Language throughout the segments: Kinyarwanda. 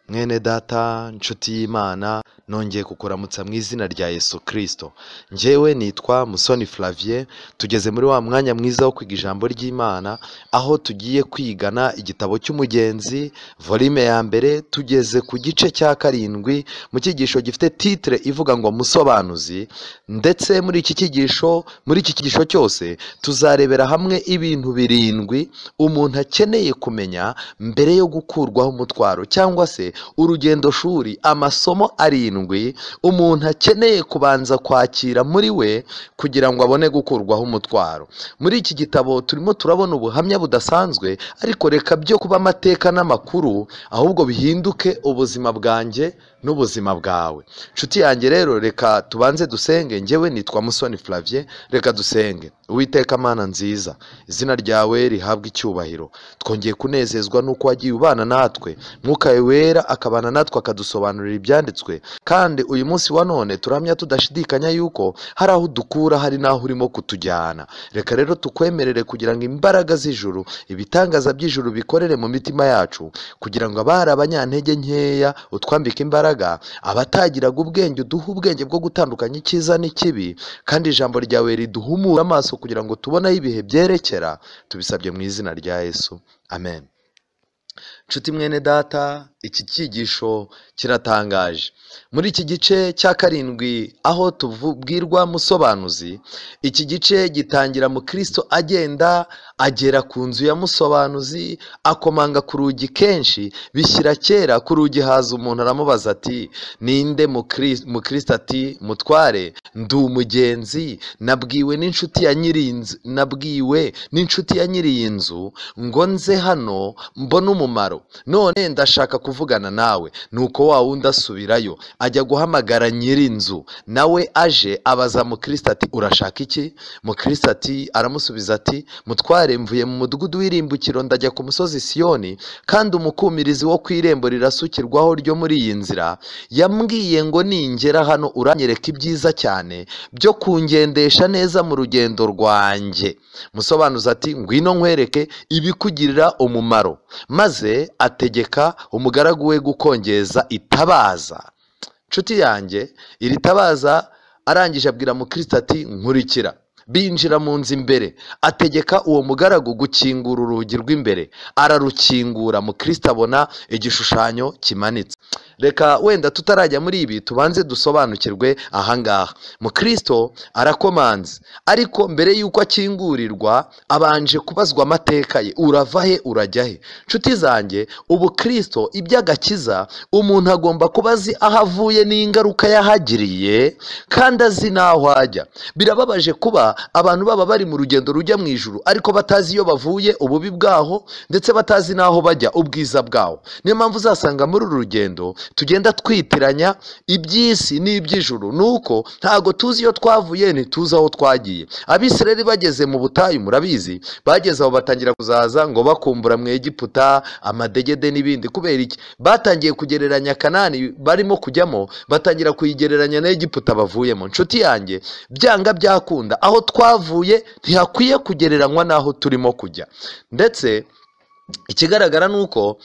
mwene data nshuti y'imana nongeye kukuramutsa mu izina rya yesu kirisito njyewe nitwa musoni flavien tugeze muri wa mwanya mwiza wo kwiga ijambo ry'imana aho tugiye kwigana igitabo cy'umugenzi volume ya mbere tugeze ku gice cya karindwi mu cyigisho gifite titire ivuga ngo musobanuzi ndetse muri iki cyigisho muri iki cyigisho cyose tuzarebera hamwe ibintu birindwi umuntu akeneye kumenya mbere yo gukurwaho umutwaro cyangwa se urugendoshuri amasomo arindwi umuntu akeneye kubanza kwakira muri we kugira ngo abone gukurwaho umutwaro muri iki gitabo turimo turabona ubuhamya budasanzwe ariko reka byo kuba amateka n'amakuru ahubwo bihinduke ubuzima bwanjye n'ubuzima bwawe inshuti yanjye rero reka tubanze dusenge njyewe nitwa musoni flavien reka dusenge uwiteka mana nziza izina ryawe rihabwa icyubahiro twongeye kunezezwa n'uko wagiye ubana natwe mwuka wawe wera akabana natwe akadusobanurira ibyanditswe kandi uyu munsi wa none turamya tudashidikanya yuko hari aho udukura hari n'aho urimo kutujyana reka rero tukwemerere kugira ngo imbaraga z'ijuru ibitangaza by'ijuru bikorere mu mitima yacu kugira ngo abari abanyantege nkeya utwambike imbaraga abatagiraga ubwenge uduhe ubwenge bwo gutandukanya icyiza n'ikibi kandi ijambo ryawe riduhumura amaso kugira ngo tubone aho ibihe byerekera tubisabye mu izina rya yesu amen nshuti mwene data iki cyigisho kiratangaje muri iki gice cya karindwi aho tubwirwa musobanuzi iki gice gitangira mu kirisito agenda agera ku nzu ya musobanuzi akomanga ku rugi kenshi bishyira kera ku rugi haza umuntu aramubaza ati ninde mu kirisito ati mutware ndi umugenzi nabwiwe n'inshuti ya nyiri inzu nabwiwe n'inshuti ya nyiri iyi nzu ngo nze hano mbone umumaro none ndashaka kuvugana nawe nuko wa wundi asubirayo ajya guhamagara nyiri inzu nawe aje abaza mukristo ati urashaka iki mukristo ati aramusubiza ati mutware mvuye mu mudugudu w'irimbukiro ndajya ku musozi siyoni kandi umukumirizi wo ku irembo rirasukirwaho ryo muri iyi nzira yambwiye ngo ningera hano uranyereka ibyiza cyane byo kungendesha neza mu rugendo rwanjye musobanuza ati ngwino nkwereke ibikugirira umumaro maze ategeka umugaragu we gukongeza itabaza inshuti yanjye iri tabaza arangije abwira mukristo ati nkurikira binjira mu nzu imbere ategeka uwo mugaragu gukingura urugi rw'imbere ararukingura mukristo abona igishushanyo kimanitse reka wenda tutarajya muri ibi tubanze dusobanukirwe ahangaha mukristo arakomanze ariko mbere y'uko akingurirwa abanje kubazwa amateka ye urava he urajya he nshuti zanjye ubu kirisito iby'agakiza umuntu agomba kuba azi aho avuye n'ingaruka yahagiriye kandi azi n'aho ajya birababaje kuba abantu baba bari mu rugendo rujya mu ijuru ariko batazi iyo bavuye ububi bwaho ndetse batazi n'aho bajya ubwiza bwaho niyo mpamvu uzasanga muri uru rugendo tugenda twitiranya iby'isi n'iby'ijuru nuko ntago tuzi iyo twavuye ntituzi aho twagiye abisirari bageze mu butayu murabizi bageze aho batangira kuzaza ngo bakumbura mu egiputa amadegede n'ibindi kubera iki batangiye kugereranya kanani barimo kujyamo batangira kuyigereranya na egiputa bavuyemo inshuti yanjye byanga byakunda aho twavuye ntihakwiye kugereranywa n'aho turimo kujya ndetse ikigaragara ni uko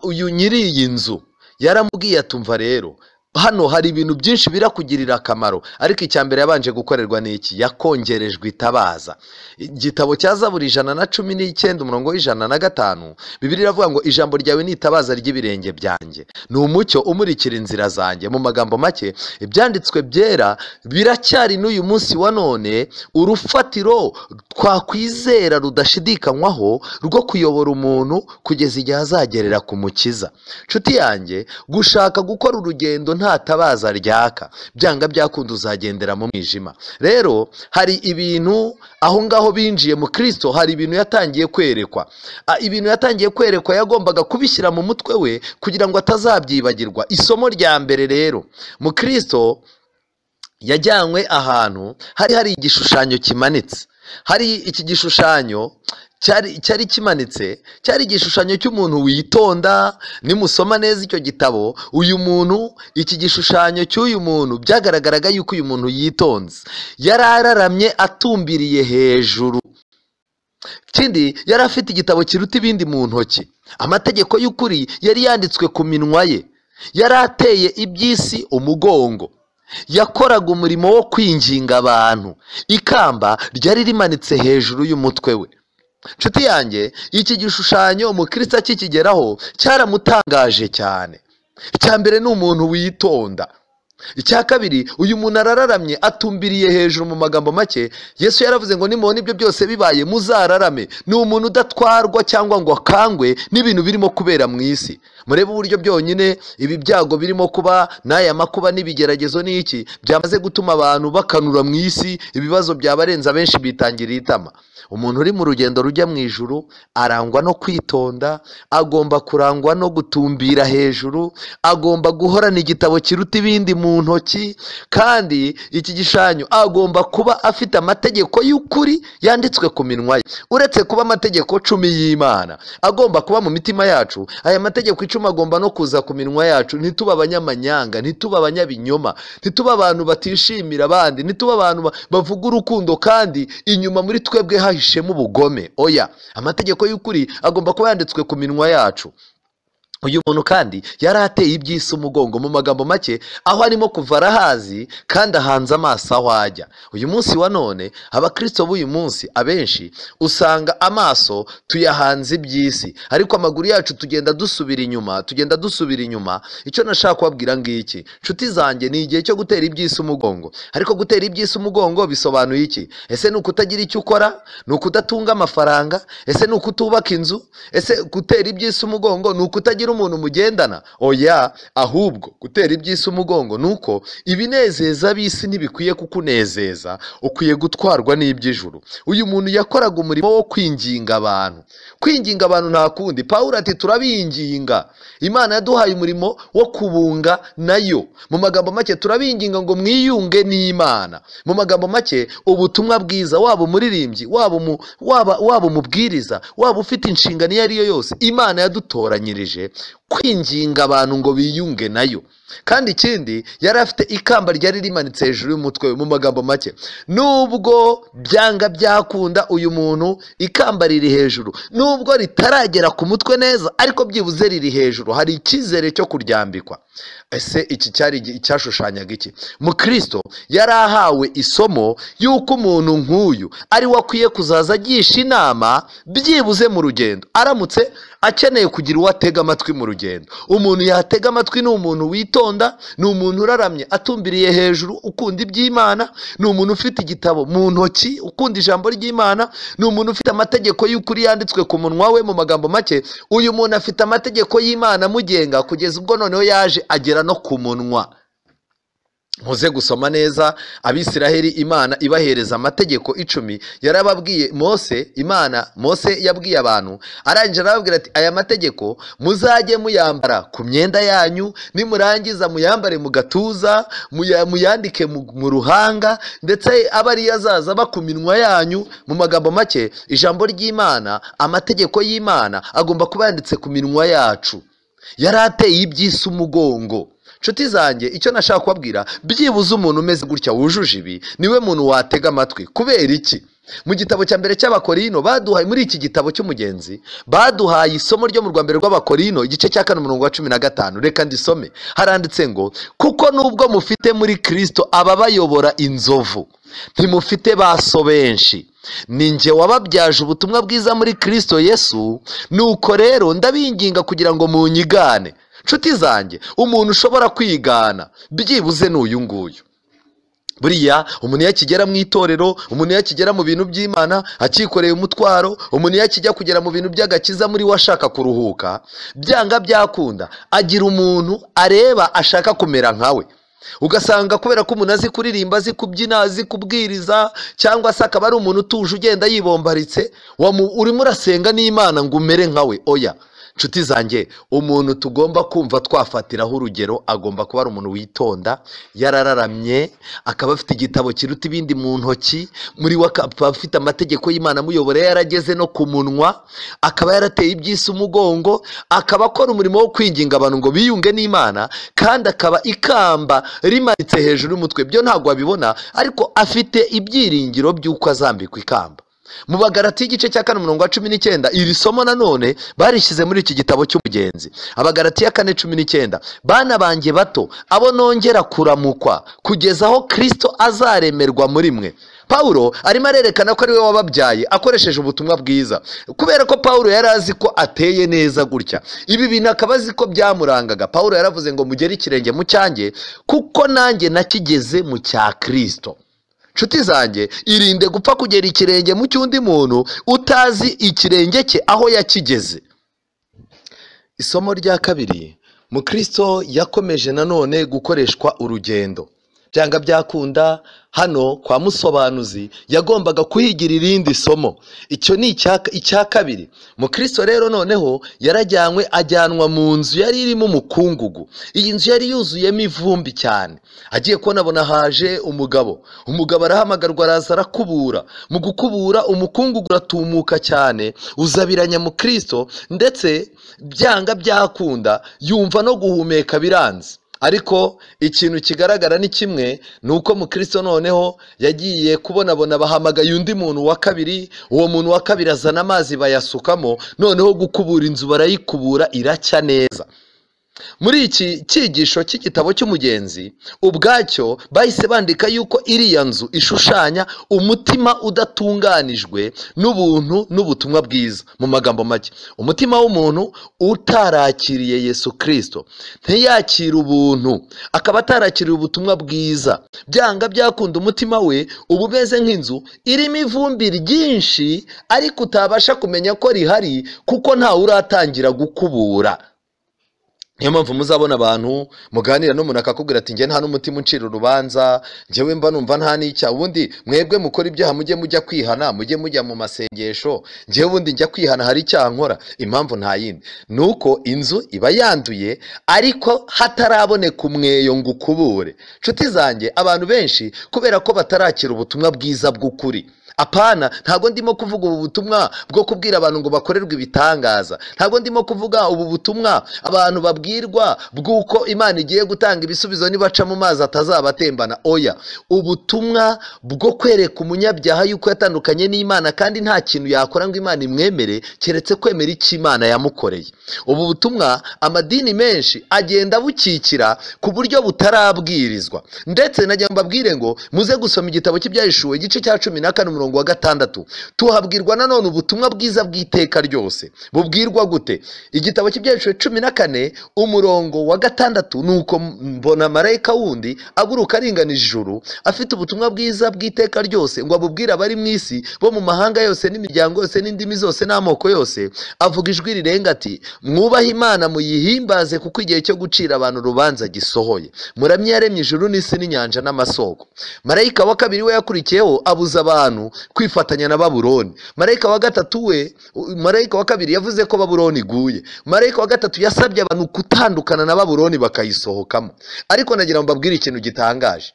uyu nyiri iyi nzu yaramubwiye atumva rero hano hari ibintu byinshi birakugirira akamaro ariko icya mbere yabanje gukorerwa ni iki yakongerejwe itabaza igitabo cya zaburi ijana na cumi n'icyenda umurongo w'ijana na gatanu bibiri iravuga ngo ijambo ryawe ni itabaza ry'ibirenge byanjye ni umucyo umurikira inzira zanjye mu magambo make ibyanditswe byera biracyari n'uyu munsi wa none urufatiro twakwizera rudashidikanywaho rwo kuyobora umuntu kugeza igihe azagerera ku mukiza nshuti yanjye gushaka gukora urugendo nta tabaza ryaka byanga byakunda uzagendera mu mwijima rero hari ibintu aho ngaho binjiye mu kirisito hari ibintu yatangiye kwerekwa ibintu yatangiye kwerekwa yagombaga kubishyira mu mutwe we kugira ngo atazabyibagirwa isomo rya mbere rero mu kirisito yajyanywe ahantu hari hari igishushanyo kimanitse hari iki gishushanyo cyari kimanitse cyari igishushanyo cy'umuntu witonda nimusoma neza icyo gitabo uyu muntu iki gishushanyo cy'uyu muntu byagaragaraga yuko uyu muntu yitonze yari araramye atumbiriye hejuru ikindi yari afite igitabo kiruta ibindi mu ntoki amategeko y'ukuri yari yanditswe ku minwa ye yari ateye iby'isi umugongo yakoraga umurimo wo kwinginga abantu ikamba ryari rimanitse hejuru y'umutwe we nshuti yanjye iki gishushanyo umukristo akikigeraho cyaramutangaje cyane icya mbere ni umuntu witonda icya kabiri uyu muntu arararamye atumbiriye hejuru mu magambo make yesu yaravuze ngo nimubona ibyo byose bibaye muzararame ni umuntu udatwarwa cyangwa ngo akangwe n'ibintu birimo kubera mu isi murebe uburyo byonyine ibi byago birimo kuba n'aya makuba n'ibigeragezo n'iki byamaze gutuma abantu bakanura mu isi ibibazo byabarenze abenshi bitangira itama umuntu uri mu rugendo rujya mu ijuru arangwa no kwitonda agomba kurangwa no gutumbira hejuru agomba guhorana igitabo kiruta ibindi mu ntoki kandi iki gishushanyo agomba kuba afite amategeko y'ukuri yanditswe ku minwa ye uretse kuba amategeko cumi y'imana agomba kuba mu mitima yacu aya mategeko icumi agomba no kuza ku minwa yacu ntitube abanyamanyanga ntitube abanyabinyoma ntitube abantu batishimira abandi ntitube abantu ba- bavuga urukundo kandi inyuma muri twebwe hahishemo ubugome oya amategeko y'ukuri agomba kuba yanditswe ku minwa yacu uyu muntu kandi yari ateye iby'isi umugongo mu magambo make aho arimo kuva arahazi kandi ahanze amaso aho ajya uyu munsi wa none abakristo b'uyu munsi abenshi usanga amaso tuyahanze iby'isi ariko amaguru yacu tugenda dusubira inyuma tugenda dusubira inyuma icyo nashaka kubabwira ngiki nshuti zanjye ni igihe cyo gutera iby'isi umugongo ariko gutera iby'isi umugongo bisobanuye iki ese ni ukutagira icyo ukora ni ukudatunga amafaranga ese ni ukutubaka inzu ese gutera iby'isi umugongo ni ukutagira umuntu mugendana oya ahubwo gutera iby'isi umugongo ni uko ibinezeza b'isi ntibikwiye kukunezeza ukwiye gutwarwa n'iby'ijuru uyu muntu yakoraga umurimo wo kwinginga abantu kwinginga abantu nta kundi pawulo ati turabinginga imana yaduhaye umurimo wo kubunga nayo mu magambo make turabinginga ngo mwiyunge n'imana mu magambo make ubutumwa bwiza waba umuririmbyi waba umu- waba- waba umubwiriza waba ufite inshingano iyo ari yo yose imana yadutoranyirije kwinginga abantu ngo biyunge nayo kandi ikindi yari afite ikamba ryari rimanitse hejuru y'umutwe we mu magambo make nubwo byanga byakunda uyu muntu ikamba riri hejuru nubwo ritaragera ku mutwe neza ariko byibuze riri hejuru hari icyizere cyo kuryambikwa ese iki cyari igi- icyashushanyaga iki mukristo yari ahawe isomo y'uko umuntu nk'uyu ari we akwiye kuzaza agisha inama byibuze mu rugendo aramutse akeneye kugira uwo atega amatwi mu rugendo umuntu yatega amatwi ni umuntu witonda ni umuntu uraramye atumbiriye hejuru ukunda iby'imana ni umuntu ufite igitabo mu ntoki ukunda ijambo ry'imana ni umuntu ufite amategeko y'ukuri yanditswe ku munwa we mu magambo make uyu muntu afite amategeko y'imana amugenga kugeza ubwo noneho yaje agera no ku munwa muze gusoma neza abisiraheli imana ibahereza amategeko icumi yarababwiye mose imana mose yabwiye abantu arangije arababwira ati aya mategeko muzajye muyambara ku myenda yanyu nimurangiza muyambare mu gatuza muya- muyandike mu mu ruhanga ndetse abe ariyo azaza aba ku minwa yanyu mu magambo make ijambo ry'imana amategeko y'imana agomba kuba yanditse ku minwa yacu yari ateye iby'isi umugongo nshuti zanjye icyo nashaka kubabwira byibuze umuntu umeze gutya wujuje ibi niwe muntu watega amatwi kubera iki mu gitabo cya mbere cy'abakorino baduhaye muri iki gitabo cy'umugenzi baduhaye isomo ryo mu rwambere rw'abakorino igice cya kane umurongo wa cumi na gatanu reka ndisome haranditse ngo kuko nubwo mufite muri kirisito ababayobora inzovu ntimufite baso benshi ni njye wababyaje ubutumwa bwiza muri kirisito yesu nuko rero ndabinginga kugira ngo munyigane nshuti zanjye umuntu ushobora kwigana byibuze ni uyu nguyu buriya umuntu iyo akigera mu itorero umuntu iyo akigera mu bintu by'imana akikoreye umutwaro umuntu iyo akijya kugera mu bintu by'agakiza muri we ashaka kuruhuka byanga byakunda agira umuntu areba ashaka kumera nkawe ugasanga kubera ko umuntu azi kuririmba azi kubyina azi kubwiriza cyangwa se akaba ari umuntu utuje ugenda yibombaritse wamu- urimo urasenga n'imana ngo umere nkawe oya nshuti zanjye umuntu tugomba kumva twafatiraho urugero agomba kuba ari umuntu witonda yarararamye akaba afite igitabo kiruta ibindi mu ntoki muri we akaba afite amategeko y'imana amuyobora yarageze no ku munwa akaba yarateye iby'isi umugongo akaba akora umurimo wo kwinginga abantu ngo biyunge n'imana kandi akaba ikamba rimanitse hejuru y'umutwe byo ntabwo wabibona ariko afite ibyiringiro by'uko azambikwa ikamba mu bagarati y'igice cya kane umurongo wa cumi n'icyenda iri somo nanone barishyize muri iki gitabo cy'umugenzi abagarati ya kane cumi n'icyenda bana banjye bato abo nongera kuramukwa kugeza aho kirisito azaremerwa muri mwe paul arimo arerekana ko ari we wababyaye akoresheje ubutumwa bwiza kubera ko paul yari azi ko ateye neza gutya ibi bintu akaba azi ko byamurangaga paul yaravuze ngo mugere ikirenge mu cyanjye kuko nanjye nakigeze mu cya kirisito nshuti zanjye irinde gupfa kugera ikirenge mu cy'undi muntu utazi ikirenge cye aho yakigeze isomo rya kabiri mukristo yakomeje nanone gukoreshwa urugendo byanga byakunda hano kwa musobanuzi yagombaga kuhigira irindi somo icyo ni icya- icya kabiri mukristo rero noneho yarajyanywe ajyanwa mu nzu yari irimo umukungugu iyi nzu yari yuzuyemo ivumbi cyane agiye kubona abona haje umugabo umugabo arahamagarwa araza arakubura mu gukubura umukungugu uratumuka cyane uzabiranya mukristo ndetse byanga byakunda yumva no guhumeka biranze ariko ikintu kigaragara ni kimwe ni uko mukristo noneho yagiye kubonabona bahamagaye undi muntu wa kabiri uwo muntu wa kabiri azana amazi bayasukamo noneho gukubura inzu barayikubura iracya neza muri iki cyigisho cy'igitabo cy'umugenzi ubwacyo bahise bandika yuko iriya nzu ishushanya umutima udatunganijwe n'ubuntu n'ubutumwa bwiza mu magambo make umutima w'umuntu utarakiriye yesu kirisito ntiyakire ubuntu akaba atarakiriye ubutumwa bwiza byanga byakunda umutima we uba umeze nk'inzu irimo ivumbi ryinshi ariko utabasha kumenya ko rihari kuko ntawe uratangira gukubura niyo mpamvu muzabona abantu muganira n'umuntu akakubwira ati njye nta n'umutima uncira urubanza njyewe mba numva nta n'icya ubundi mwebwe mukora ibyaha mujye mujya kwihana mujye mujya mu masengesho njyewe ubundi njya kwihana hari icyaha nkora impamvu nta yindi ni uko inzu iba yanduye ariko hataraboneka umweyo ngo ukubure nshuti zanjye abantu benshi kubera ko batarakira ubutumwa bwiza bw'ukuri apana ntabwo ndimo kuvuga ubu butumwa bwo kubwira abantu ngo bakorerwe ibitangaza ntabwo ndimo kuvuga ubu butumwa abantu babwirwa bw'uko imana igiye gutanga ibisubizo nibaca mu mazi atazabatembana oya ubutumwa bwo kwereka umunyabyaha yuko yatandukanye n'imana kandi nta kintu yakora ngo imana imwemere keretse kwemera icyo imana yamukoreye ubu butumwa amadini menshi agenda abukikira ku buryo butarabwirizwa ndetse najya mbabwire ngo muze gusoma igitabo cy'ibyahishuwe igice cya cumi na kane umurongo wa gatandatu tuhabwirwa nanone ubutumwa bwiza bw'iteka ryose bubwirwa gute igitabo cy'ibyahishuwe cumi na kane umurongo wa gatandatu ni uko mbona marayika wundi aguruka aringanije ijuru afite ubutumwa bwiza bw'iteka ryose ngo abubwire abari mu isi bo mu mahanga yose n'imiryango yose n'indimi zose n'amoko yose avuga ijwi rirenga ati mwubahe imana muyihimbaze kuko igihe cyo gucira abantu urubanza gisohoye muramye yaremye ijuru n'isi n'inyanja n'amasoko marayika wa kabiri we yakurikiyeho abuza abantu kwifatanya na baburoni marayika wa gatatu we marayika wa kabiri yavuze ko baburoni iguye marayika wa gatatu yasabye abantu gutandukana na baburoni bakayisohokamo ariko nagira ngo mbabwire ikintu gitangaje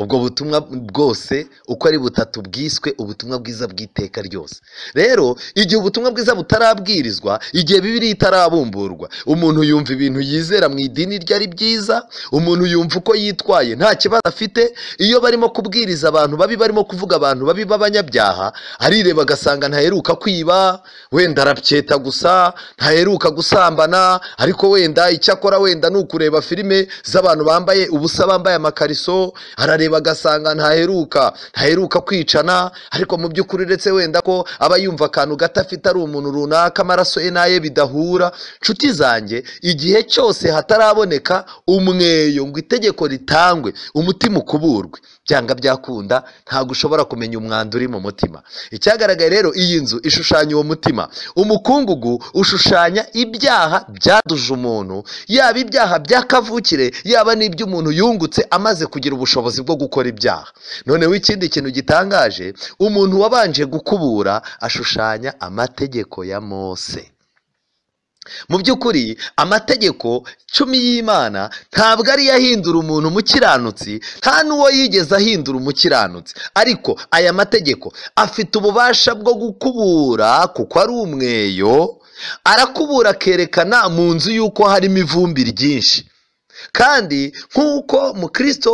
ubwo butumwa bwose uko ari butatu bwiswe ubutumwa bwiza bw'iteka ryose rero igihe ubutumwa bwiza butarabwirizwa igihe bibiri itarabumburwa umuntu yumva ibintu yizera mu idini rye ari byiza umuntu yumva uko yitwaye nta kibazo afite iyo barimo kubwiriza abantu babi barimo kuvuga abantu babi b'abanyabyaha arireba agasanga ntaheruka kwiba wenda arabyeta gusa ntaheruka gusambana ariko wenda icyo akora wenda ni ukureba filime z'abantu bambaye ubusa bambaye amakariso arareba agasanga ntaheruka ntaheruka kwicana ariko mu by'ukuri uretse wenda ko aba yumva akantu gato afite ari umuntu runaka amaraso ye n'aye bidahura nshuti zanjye igihe cyose hataraboneka umweyo ngo itegeko ritangwe umutima ukuburwe byanga byakunda ntabwo ushobora kumenya umwanda uri mu mutima icyagaragaye rero iyi nzu ishushanya uwo mutima umukungugu ushushanya ibyaha byaduje umuntu yaba ibyaha bya kavukire yaba n'iby'umuntu yungutse amaze kugira ubushobozi bwo gukora ibyaha noneho ikindi kintu gitangaje umuntu wabanje gukubura ashushanya amategeko ya mose mu by'ukuri amategeko cumi y'imana ntabwo ari yo ahindura umuntu umukiranutsi nta n'uwo yigeze ahindura umukiranutsi ariko aya mategeko afite ububasha bwo gukubura kuko ari umweyo arakubura akerekana mu nzu y'uko harimo ivumbi ryinshi kandi nk'uko mukristo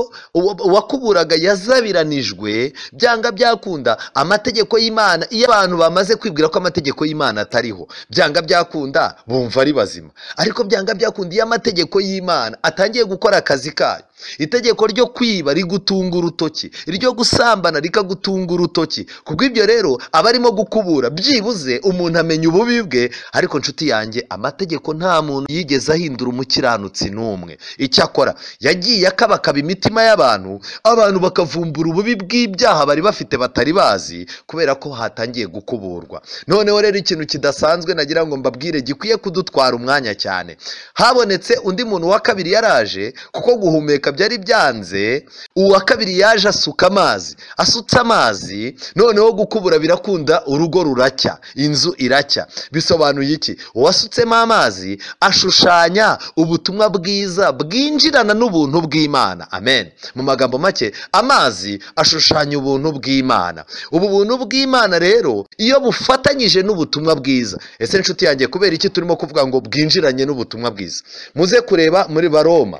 wakuburaga yazabiranijwe byanga byakunda amategeko y'imana iyo abantu bamaze kwibwira ko amategeko y'imana atariho byanga byakunda bumva ari bazima ariko byanga byakunda iyo amategeko y'imana atangiye gukora akazi kayo itegeko ryo kwiba rigutunga urutoki iryo gusambana rikagutunga urutoki kubw'ibyo rero aba arimo gukubura byibuze umuntu amenya ububi bwe ariko nshuti yanjye amategeko nta muntu yigeze ahindura umukiranutsi n'umwe icyakora yagiye akabakaba imitima y'abantu abantu bakavumbura ububi bw'ibyaha bari bafite batari bazi kubera ko hatangiye gukuburwa noneho rero ikintu kidasanzwe nagira ngo mbabwire gikwiye kudutwara umwanya cyane habonetse undi muntu wa kabiri yaraje kuko guhumeka byari byanze uwa kabiri yaje asuka amazi asutse amazi noneho gukubura birakunda urugo ruracya inzu iracya bisobanuye iki uwasutsemo amazi ashushanya ubutumwa bwiza bwinjirana n'ubuntu bw'imana amen mu magambo make amazi ashushanya ubuntu bw'imana ubu buntu bw'imana rero iyo bufatanyije n'ubutumwa bwiza ese inshuti yanjye kubera iki turimo kuvuga ngo bwinjiranye n'ubutumwa bwiza muze kureba muri baroma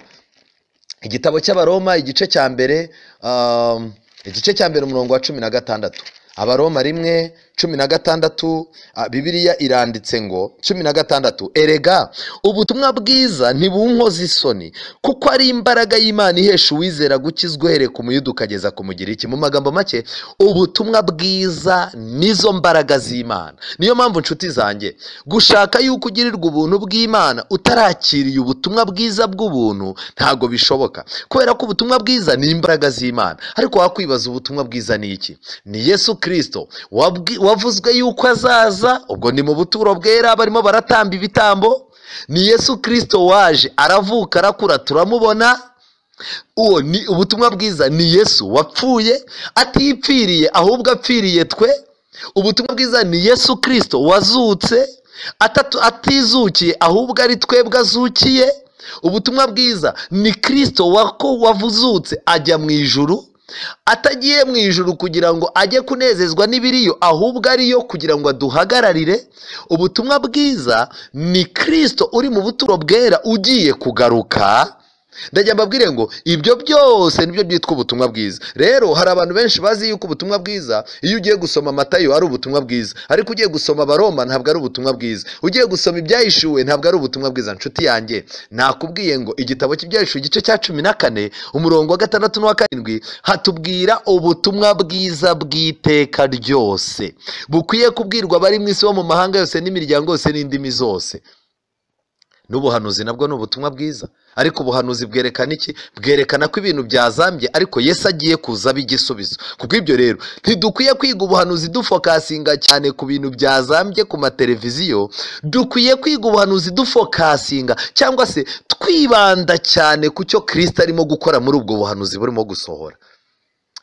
igitabo cy'abaroma igice cya mbere um, igice cya mbere umurongo wa cumi na gatandatu abaroma rimwe cumi na gatandatu bibiriya iranditse ngo cumi na gatandatu erega ubutumwa bwiza ntibunkoze isoni kuko ari imbaraga y'imana ihesha uwizera gukizwa uhereye ku muyuda ukageza ku mugiriki mu magambo make ubutumwa bwiza nizo mbaraga z'imana niyo mpamvu inshuti zanjye gushaka yuko ugirirwa ubuntu bw'imana utarakiriye ubutumwa bwiza bw'ubuntu ntabwo bishoboka kubera ko ubutumwa bwiza ni imbaraga z'imana ariko wakwibaza ubutumwa bwiza ni iki ni yesu kirisito wavuzwe yuko azaza ubwo ni mu buturo bwera barimo baratamba ibitambo ni yesu kirisito waje aravuka arakura turamubona uwo ni ubutumwa bwiza ni yesu wapfuye atipfiriye ahubwo apfiriye twe ubutumwa bwiza ni yesu kirisito wazutse atizukiye ahubwo ari twebwe azukiye ubutumwa bwiza ni kirisito wavuzutse ajya mu ijuru atagiye mu ijuru kugira ngo ajye kunezezwa n'ibiriyo ahubwo ariyo kugira ngo aduhagararire ubutumwa bwiza ni kirisito uri mu buturo bwera ugiye kugaruka ndajya mbabwire ngo ibyo byose nibyo byitwa ubutumwa bwiza rero hari abantu benshi bazi yuko ubutumwa bwiza iyo ugiye gusoma amatayo ari ubutumwa bwiza ariko ugiye gusoma abaroma ntabwo ari ubutumwa bwiza ugiye gusoma ibyahishuwe ntabwo ari ubutumwa bwiza nshuti yanjye nakubwiye ngo igitabo cy'ibyahishuwe igice cya cumi na kane umurongo wa gatandatu n'uwa karindwi hatubwira ubutumwa bwiza bw'iteka ryose bukwiye kubwirwa abari mu isi bo mu mahanga yose n'imiryango yose n'indimi zose n'ubuhanuzi nabwo ni ubutumwa bwiza ariko ubuhanuzi bwerekana iki bwerekana ko ibintu byazambye ariko yesu agiye kuza igisubizo kuko ibyo rero ntidukwiye kwiga ubuhanuzi dufokasinga cyane ku bintu byazambye ku mateleviziyo dukwiye kwiga ubuhanuzi dufokasinga cyangwa se twibanda cyane ku cyo kirisita arimo gukora muri ubwo buhanuzi burimo gusohora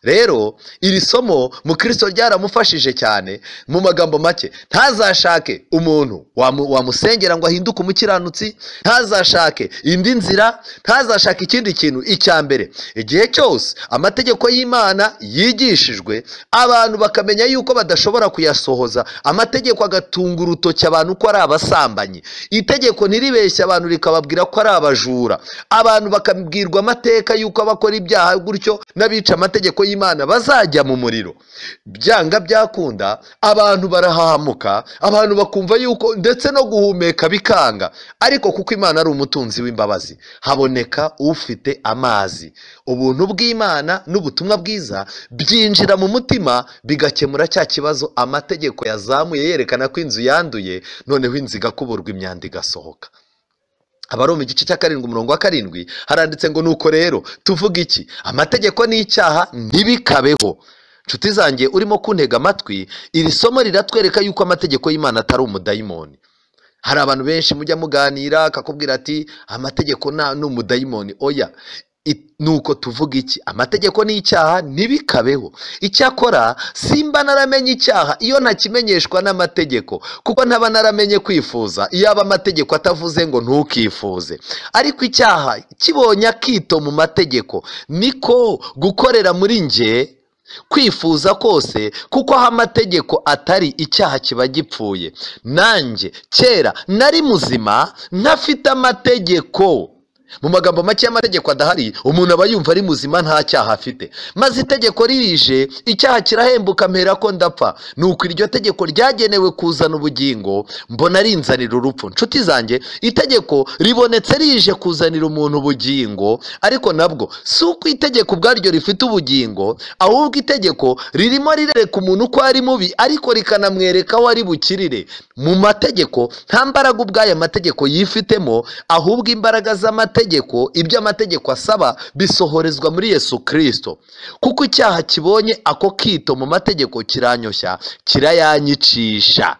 rero iri somo mukristo ryaramufashije cyane mu magambo make ntazashake umuntu wamusengera ngo ahinduke umukiranutsi ntazashake indi nzira ntazashake ikindi kintu icya mbere igihe cyose amategeko y'imana yigishijwe abantu bakamenya yuko badashobora kuyasohoza amategeko agatunga urutoki abantu ko ari abasambanyi itegeko ntiribeshye abantu rikababwira ko ari abajura abantu bakabwirwa amateka y'uko abakora ibyaha gutyo n'abica amategeko y'imana bazajya mu muriro byanga byakunda abantu barahahamuka abantu bakumva yuko ndetse no guhumeka bikanga ariko kuko imana ari umutunzi w'imbabazi haboneka ufite amazi ubuntu bw'imana n'ubutumwa bwiza byinjira mu mutima bigakemura cya kibazo amategeko yazamuye yerekana ko inzu yanduye noneho inzu igakuburwa imyanda igasohoka abari mu gice cya karindwi umurongo wa karindwi haranditse ngo nuko rero tuvuga iki amategeko n'icyaha ntibikabeho inshuti zanjye urimo kuntega amatwi iri somo riratwereka yuko amategeko y'imana atari umudayimoni hari abantu benshi mujya muganira akakubwira ati amategeko ni umudayimoni oya nuko tuvuga iki amategeko n'icyaha ntibikabeho icyakora simba naramenye icyaha iyo ntakimenyeshwa n'amategeko kuko ntaba naramenye kwifuza iyo aba amategeko atavuze ngo ntukifuze ariko icyaha kibonye akito mu mategeko niko gukorera muri nge kwifuza kose kuko aho amategeko atari icyaha kiba gipfuye nanjye kera nari muzima ntafite amategeko mu magambo make y'amategeko adahari umuntu aba yumva ari muzima nta cyaha afite maze itegeko ririje icyaha kirahembuka mpera ko ndapfa nuko iryo tegeko ryagenewe kuzana ubugingo mbona rinzanira urupfu nshuti zanjye itegeko ribonetse rije kuzanira umuntu ubugingo ariko nabwo si uko itegeko ubwaryo rifite ubugingo ahubwo itegeko ririmo rirereka umuntu uko ari mubi ariko rikanamwereka aho ari bukirire mu mategeko nta mbaraga ubwayo amategeko yifitemo ahubwo imbaraga z'amategeko ibyo amategeko asaba bisohorezwa muri yesu kirisito kuko icyaha kibonye ako kito mu mategeko kiranyoshya kirayanyicisha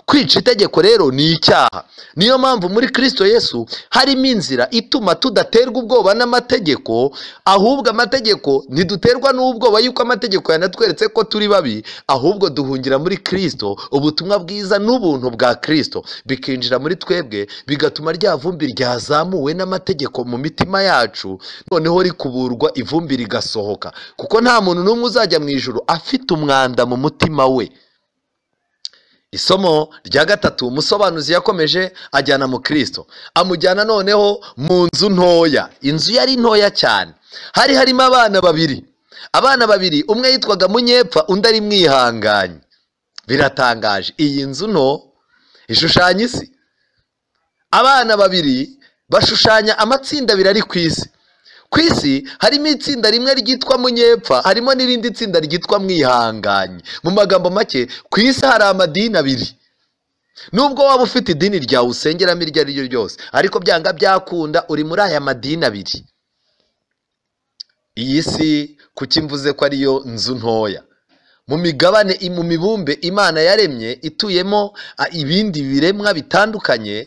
kwica itegeko rero ni icyaha niyo mpamvu muri kirisito yesu harimo inzira ituma tudaterwa ubwoba n'amategeko ahubwo amategeko ntiduterwa n'ubwoba y'uko amategeko yanatweretse ko turi babi ahubwo duhungira muri kirisito ubutumwa bwiza n'ubuntu bwa kirisito bikinjira muri twebwe bigatuma rya vumbi ryazamuwe n'amategeko mu mitima yacu noneho rikuburwa ivumbi rigasohoka kuko nta muntu n'umwe uzajya mu ijoro afite umwanda mu mutima we isomo rya gatatu umusobanuzi yakomeje ajyana mu kirisito amujyana noneho mu nzu ntoya inzu yari ntoya cyane hari harimo abana babiri abana babiri umwe yitwaga munyepfa undi ari mwihanganye biratangaje iyi nzu nto ishushanya isi abana babiri bashushanya amatsinda abiri ari ku isi ku isi harimo itsinda rimwe ryitwa munyepfa harimo n'irindi tsinda ryitwa mwihanganye mu magambo make ku isi hari amadini abiri nubwo waba ufite idini ryawe usengeramo iryo ari ryo ryose ariko byanga byakunda uri muri aya madini abiri iyi si kuki mvuze ko ariyo nzu ntoya mu migabane mu mibumbe imana yaremye ituyemo ibindi biremwa bitandukanye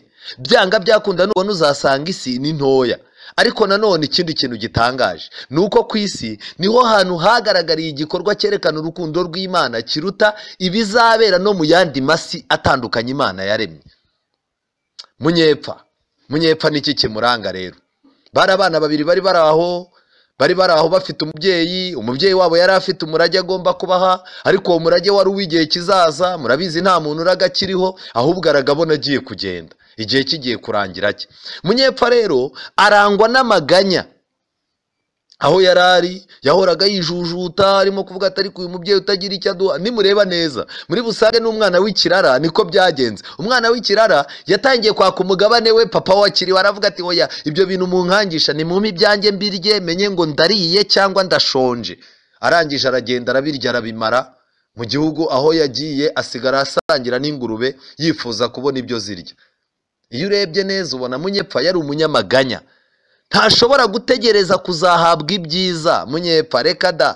byanga byakunda nubona uzasanga isi ni ntoya ariko nanone ikindi kintu gitangaje ni uko ku isi niho hantu hagaragariye igikorwa cyerekana urukundo rw'imana kiruta ibizabera no mu yandi masi atandukanye imana yaremye munyepfa munyepfa n'iki kimuranga rero bari abana babiri bari bari aho bari bari aho bafite umubyeyi umubyeyi wabo yari afite umurage agomba kubaha ariko uwo murage wari uw'igihe kizaza murabizi nta muntu uraga akiriho ahubwo aragabona agiye kugenda igihe kigiye kurangira cye munyepfa rero arangwa n'amaganya aho yari ari yahoraga yijujuta arimo kuvuga atari ku uyu mubyeyi utagira icyo aduha nimureba neza muri busange n'umwana w'ikirara niko byagenze umwana w'ikirara yatangiye kwaka umugabane we papa wakiriwe aravuga ati oya ibyo bintu munkangisha ni mumpe ibyanjye mbirye menye ngo ndariye cyangwa ndashonje arangije aragenda arabirya arabimara mu gihugu aho yagiye asigara asangira n'ingurube yifuza kubona ibyo zirya iyo urebye neza ubona munyepfa yari umunyamaganya ntashobora gutegereza kuzahabwa ibyiza munyepfa reka da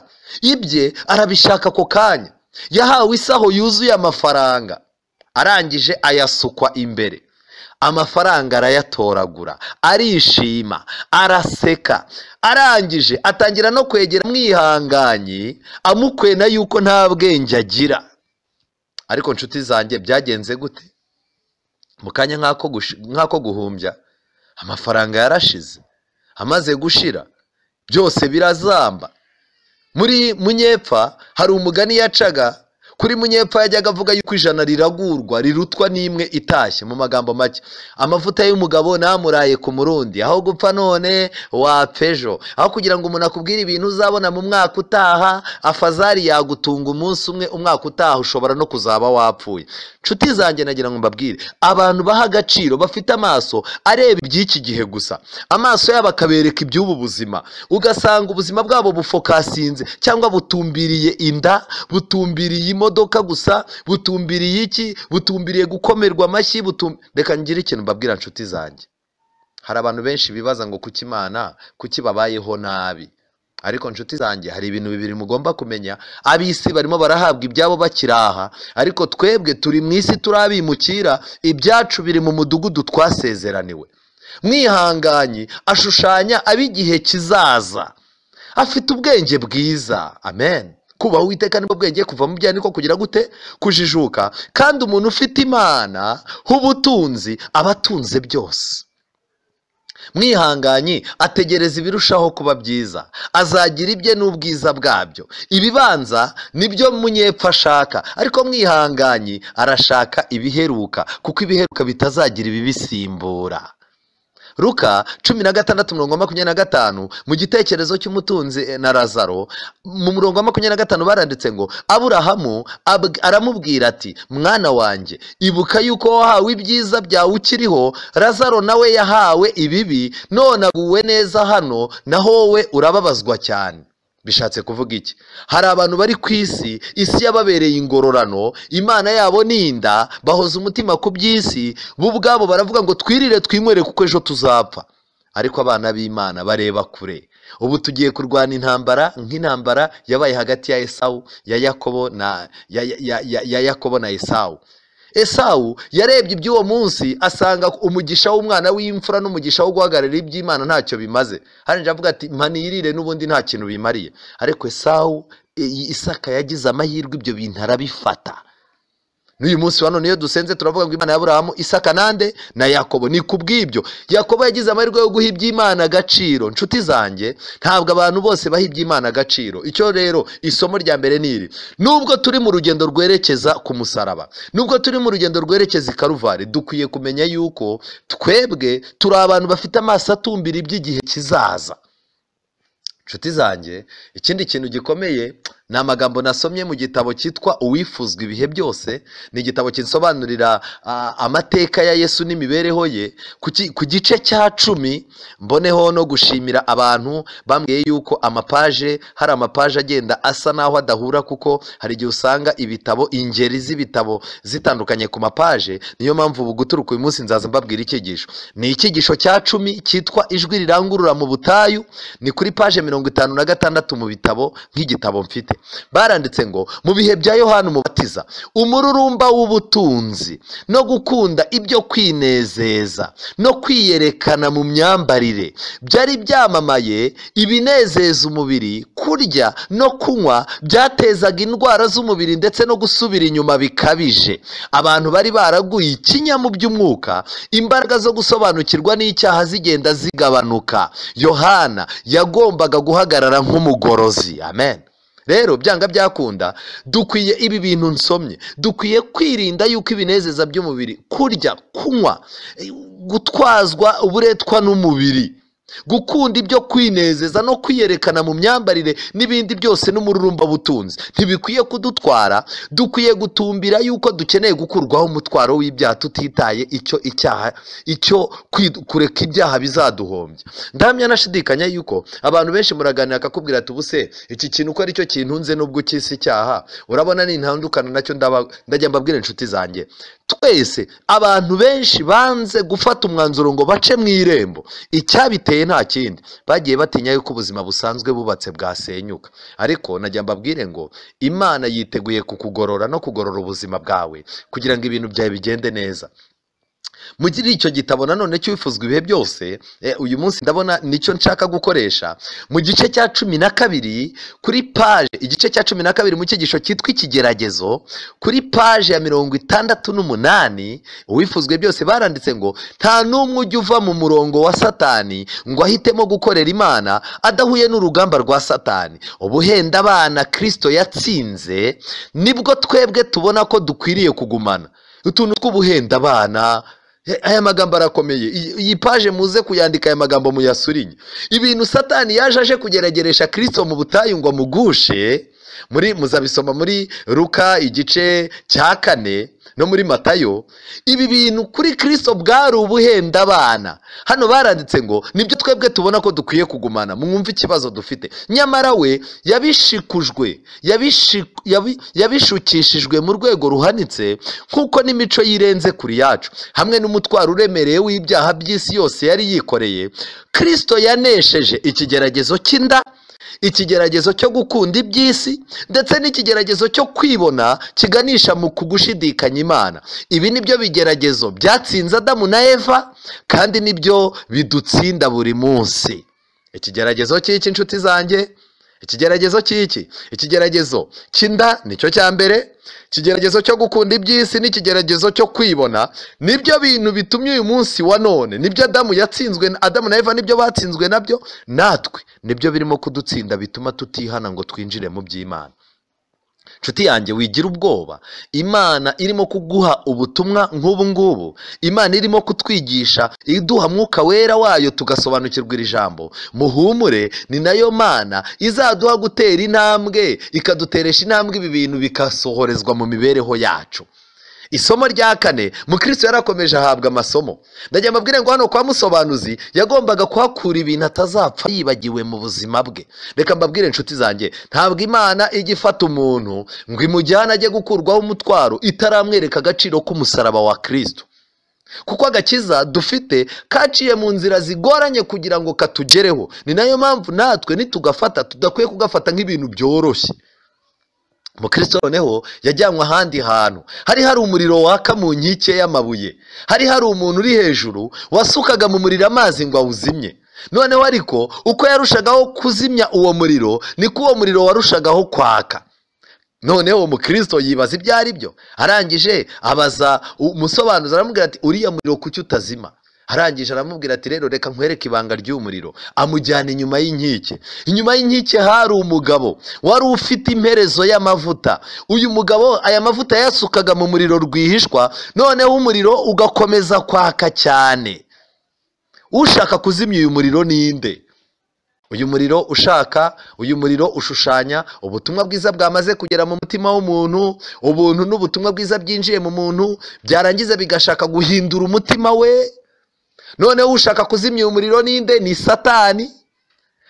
ibye arabishaka ako kanya yahawe isaho yuzuye amafaranga arangije ayasukwa imbere amafaranga arayatoragura arishima araseka arangije atangira no kwegera mwihanganye amukwena yuko nta bwenge agira ariko inshuti zanjye byagenze gute mu kanya nk'ako guhumbya amafaranga yarashize amaze gushira byose birazamba muri munyepfa hari umugani yacaga kuri munyepfa yajyaga avuga yuko ijana riragurwa rirutwa n'imwe itashye mu magambo make amavuta y'umugabo namuraye ku murundi aho gupfa none wapejo aho kugira ngo umuntu akubwire ibintu uzabona mu mwaka utaha afazari yagutunga umunsi umwe umwaka utaha ushobora no kuzaba wapfuye nshuti zanjye nagira ngo mbabwire abantu baha agaciro bafite amaso areba iby'iki gihe gusa amaso yabo akabereka iby'ubu buzima ugasanga ubuzima bwabo bufokasinze cyangwa butumbiriye inda butumbiriye imodoka imodoka gusa butumbiriye iki butumbiriye gukomerwa amashyi reka ngire ikintu mbabwira inshuti zanjye hari abantu benshi bibaza ngo kuki imana kuki babayeho nabi ariko inshuti zanjye hari ibintu bibiri mugomba kumenya ab'isi barimo barahabwa ibyabo bakiri aha ariko twebwe turi mu isi turabimukira ibyacu biri mu mudugudu twasezeraniwe mwihanganye ashushanya ab'igihe kizaza afite ubwenge bwiza amen kubaha uwiteka nibwo bwenge kuva mu byaha niko kugira gute kujijuka kandi umuntu ufite imana h'ubutunzi aba atunze byose mwihanganye ategereza ibirushaho kuba byiza azagira ibye n'ubwiza bwabyo ibibanza nibyo munyepfa ashaka ariko mwihanganye arashaka ibiheruka kuko ibiheruka bitazagira ibibisimbura ruka cumi na gatandatu mirongo makumyabiri na gatanu mu gitekerezo cy'umutunzi na razaro mu murongo wa makumyabiri na gatanu baranditse ngo aburahamu ab- aramubwira ati mwana wanjye ibuka yuko wahawe ibyiza byawe ukiriho razaro nawe yahawe ibibi none aguwe neza hano naho wowe urababazwa cyane bishatse kuvuga iki hari abantu bari ku isi isi yababereye ingororano imana yabo ni inda bahoza umutima ku by'isi bo ubwabo baravuga ngo twirire twinywere kuko ejo tuzapfa ariko abana b'imana bareba kure ubu tugiye kurwana intambara nk'intambara yabaye hagati ya esawu ya yakobo na ya, ya, ya, ya, ya yakobo na esawu esawu yarebye iby'uwo munsi asanga umugisha w'umwana w'imfura n'umugisha wo guhagararira iby'imana ntacyo bimaze hariya avuga ati manirire n'ubundi nta kintu bimariye ariko esawu i- isaka yagize amahirwe ibyo bintu arabifata n'uyu munsi wano niyo dusenze turavuga ngo imana ya burahamu isaka nande na yakobo ni ku bw'ibyo yakobo yagize amahirwe yo guha iby'imana agaciro nshuti zanjye ntabwo abantu bose baha iby'imana agaciro icyo rero isomo rya mbere ni iri nubwo turi mu rugendo rwerekeza ku musaraba nubwo turi mu rugendo rwerekeza i karuvari dukwiye kumenya yuko twebwe turi abantu bafite amaso atumbira iby'igihe kizaza nshuti zanjye ikindi kintu gikomeye ni amagambo nasomye mu gitabo cyitwa uwifuzwa ibihe byose ni igitabo kisobanurira ah, amateka ya yesu n'imibereho ye ku ki- ku gice cya cumi mboneho no gushimira abantu bambwiye yuko amapaje hari amapaje agenda asa naho adahura kuko hari igihe usanga ibitabo ingeri z'ibitabo zitandukanye ku mapaje niyo mpamvu ubu guturuka uyu munsi nzaza mbabwira icyigisho ni icyigisho cya cumi cyitwa ijwi rirangurura mu butayu ni kuri paje mirongo itanu na gatandatu mu bitabo nk'igitabo mfite baranditse ngo mu bihe bya yohani umubatiza umururumba w'ubutunzi no gukunda ibyo kwinezeza no kwiyerekana mu myambarire byari byamamaye ibinezeza umubiri kurya no kunywa byatezaga indwara z'umubiri ndetse no gusubira inyuma bikabije abantu bari baraguye ikinya mu by'umwuka imbaraga zo gusobanukirwa n'icyaha zigenda zigabanuka yohana yagombaga guhagarara nk'umugorozi amen rero byanga byakunda dukwiye ibi bintu nsomye dukwiye kwirinda yuko ibinezeza by'umubiri kurya kunywa eh, gutwazwa uburetwa n'umubiri gukunda ibyo kwinezeza no kwiyerekana mu myambarire n'ibindi byose n'umururumba butunzi ntibikwiye kudutwara dukwiye gutumbira yuko dukeneye gukurwaho umutwaro w'ibyaha tutitaye icyo icyaha icyo kwi- kureka ibyaha bizaduhombya ndahamya nashidikanya yuko abantu benshi muraganira akakubwira ati ubuse iki kintu uko aricyo kintunze nubwo ukisi icyaha urabona nintandukana nacyo ndaba- ndajya mbabwira inshuti zanjye twese abantu benshi banze gufata umwanzuro ngo bace mu irembo icyabiteye nta kindi bagiye batinya yuko ubuzima busanzwe bubatse bwasenyuka ariko najya mbabwire ngo imana yiteguye kukugorora no kugorora ubuzima bwawe kugira ngo ibintu byawe bigende neza muri icyo gitabo nanone cy'ubifuzwa ibihe byose eh, uyu munsi ndabona nicyo nshaka gukoresha mu gice cya cumi na kabiri kuri paje igice cya cumi na kabiri mu cyigisho cyitwa ikigeragezo kuri paje ya mirongo itandatu n'umunani uwifuzwe byose baranditse ngo nta n'umwe ujya uva mu murongo wa satani ngo ahitemo gukorera imana adahuye n'urugamba rwa satani ubuhenda abana kirisito yatsinze nibwo twebwe tubona ko dukwiriye kugumana utuntu tw'ubuhenda abana He- aya magambo arakomeye iyi iyi paje muze kuyandika aya magambo muyasurinye ibintu satani yaje aje kugeregeresha kirisito mu butayu ngo amugushe muri muzabisoma muri ruka igice cya kane no muri matayo ibi bintu kuri kirisito bwari ubuhenda abana hano baranditse ngo nibyo twebwe tubona ko dukwiye kugumana mwumve ikibazo dufite nyamara we yabishikujwe yabishi- yabi- yabishukishijwe mu rwego ruhanitse nk'uko n'imico yirenze kuri yacu hamwe n'umutwaro uremereye w'ibyaha by'isi yose yari yikoreye kirisito yanesheje ikigeragezo cy'inda ikigeragezo cyo gukunda iby'isi ndetse n'ikigeragezo cyo kwibona kiganisha mu kugushidikanya imana ibi ni byo bigeragezo byatsinze adamu na eva kandi nibyo bidutsinda buri munsi ikigeragezo cy'iki inshuti zanjye ikigeragezo cy'iki ikigeragezo cy'inda nicyo cya mbere ikigeragezo cyo gukunda iby'isi n'ikigeragezo cyo kwibona nibyo bintu bitumye uyu munsi wa none nibyo adamu yatsinzwe adamu na eva nibyo batsinzwe nabyo natwe nibyo birimo kudutsinda bituma tutihana ngo twinjire mu by'imana nshuti yanjye wigira ubwoba imana irimo kuguha ubutumwa nk'ubu ngubu imana irimo kutwigisha iduha mwuka wera wayo tugasobanukirwa iri jambo muhumure ni nayo mana izaduha gutera intambwe ikaduteresha intambwe ibi bintu bigasohorezwa mu mibereho yacu isomo rya kane mukristo yarakomeje ahabwa amasomo ndagira mbabwire ngo hano kwa musobanuzi yagombaga kuhakura ibintu atazapfa yibagiwe mu buzima bwe reka mbabwire inshuti zanjye ntabwo imana ijya ifata umuntu ngo imujyane ajye gukurwaho umutwaro itaramwereka agaciro k'umusaraba wa kirisito kuko agakiza dufite kaciye mu nzira zigoranye kugira ngo katugereho ni nayo mpamvu natwe nitugafata tudakwiye kugafata nk'ibintu byoroshye mukristo noneho yajyanywe ahandi hantu hari hari umuriro waka mu nkike y'amabuye hari hari umuntu uri hejuru wasukaga mu muriro amazi ngo awuzimye noneho ariko uko yarushagaho kuzimya uwo muriro niko uwo muriro warushagaho kwaka noneho umukristo yibaza ibyo ari byo arangije abaza umusobanuzi aramubwira ati uriya muriro kuki utazima arangije aramubwira ati rero reka nkwereke ibanga ry'umuriro amujyana inyuma y'inkike inyuma y'inkike hari umugabo wari ufite imperezo y'amavuta uyu mugabo aya mavuta yasukaga mu muriro rwihishwa noneho umuriro ugakomeza kwaka cyane ushaka kuzimya uyu muriro ninde uyu muriro ushaka uyu muriro ushushanya ubutumwa bwiza bwamaze kugera mu mutima w'umuntu ubuntu n'ubutumwa bwiza byinjiye mu muntu byarangiza bigashaka guhindura umutima we noneho ushaka kuzimya umuriro ninde ni satani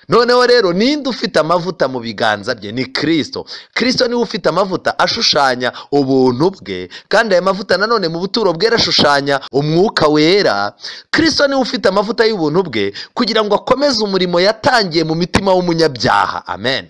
noneho rero ninde ufite amavuta mu biganza bye ni kirisito kirisito niwe ufite amavuta ashushanya ubuntu bwe kandi aya mavuta nanone mu buturo bwe arashushanya umwuka wera kirisito niwe ufite amavuta y'ubuntu bwe kugira ngo akomeze umurimo yatangiye mu mitima w'umunyabyaha amen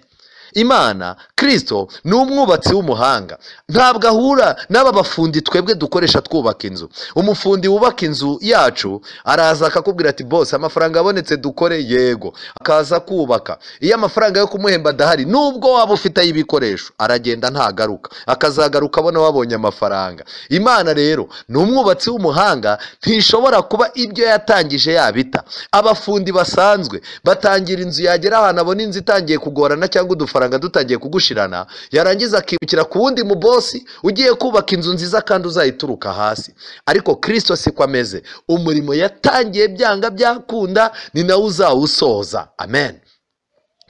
imana kirisito ni umwubatsi w'umuhanga ntabwo ahura n'aba bafundi twebwe dukoresha twubaka inzu umufundi wubaka inzu yacu araza akakubwira ati bose amafaranga abonetse dukore yego akaza kubaka iyo amafaranga yo kumuhemba adahari nubwo waba ufite ay'ibikoresho aragenda ntagaruka akazagaruka abona wabonye amafaranga imana rero ni umwubatsi w'umuhanga ntishobora kuba ibyo yatangije yabita abafundi basanzwe batangira inzu yagera ahantu abona inzu itangiye kugorana cyangwa udufaranga dutangiye kugushirana yarangiza akibukira ku wundi mubosi ugiye kubaka inzu nziza kandi uzayituruka hasi ariko kirisito si ko ameze umurimo yatangiye byanga byakunda ni nawe uzawusoza amen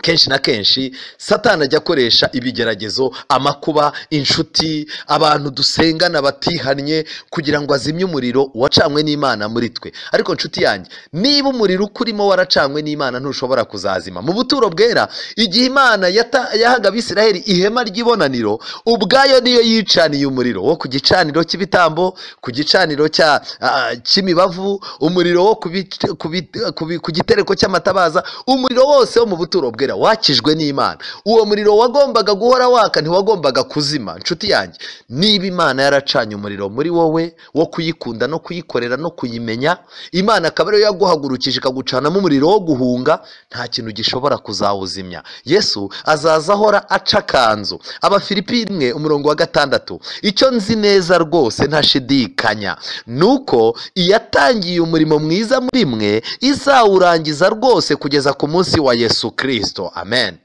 kenshi na kenshi satana ajya akoresha ibigeragezo amakuba inshuti abantu dusengana batihannye kugira ngo azimye umuriro wacanywe n'imana muri twe ariko nshuti yanjye niba umuriro ukurimo waracanywe n'imana ntushobora kuzazima mu buturo bwera igihe imana yahaga abisiraheli ihema ry'ibonaniro ubwayo niyo yicaniye umuriro wo ku gicaniro cy'ibitambo ku gicaniro cy'imibavu umuriro wo ku gitereko cy'amatabaza umuriro wose wo mu buturo bwera wakijwe n'imana uwo muriro wagombaga guhora waka ntiwagombaga kuzima inshuti yanjye niba imana yaracanye umuriro muri wowe wo kuyikunda no kuyikorera no kuyimenya imana akaba ariyo yaguhagurukije ikagucanamo umuriro wo guhunga nta kintu gishobora kuzawuzimya yesu azaza ahora aca akanzu abafilipine umurongo wa gatandatu icyo nzi neza rwose ntashidikanya ni uko iyatangiye umurimo mwiza muri mwe izawurangiza rwose kugeza ku munsi wa yesu kirisito amen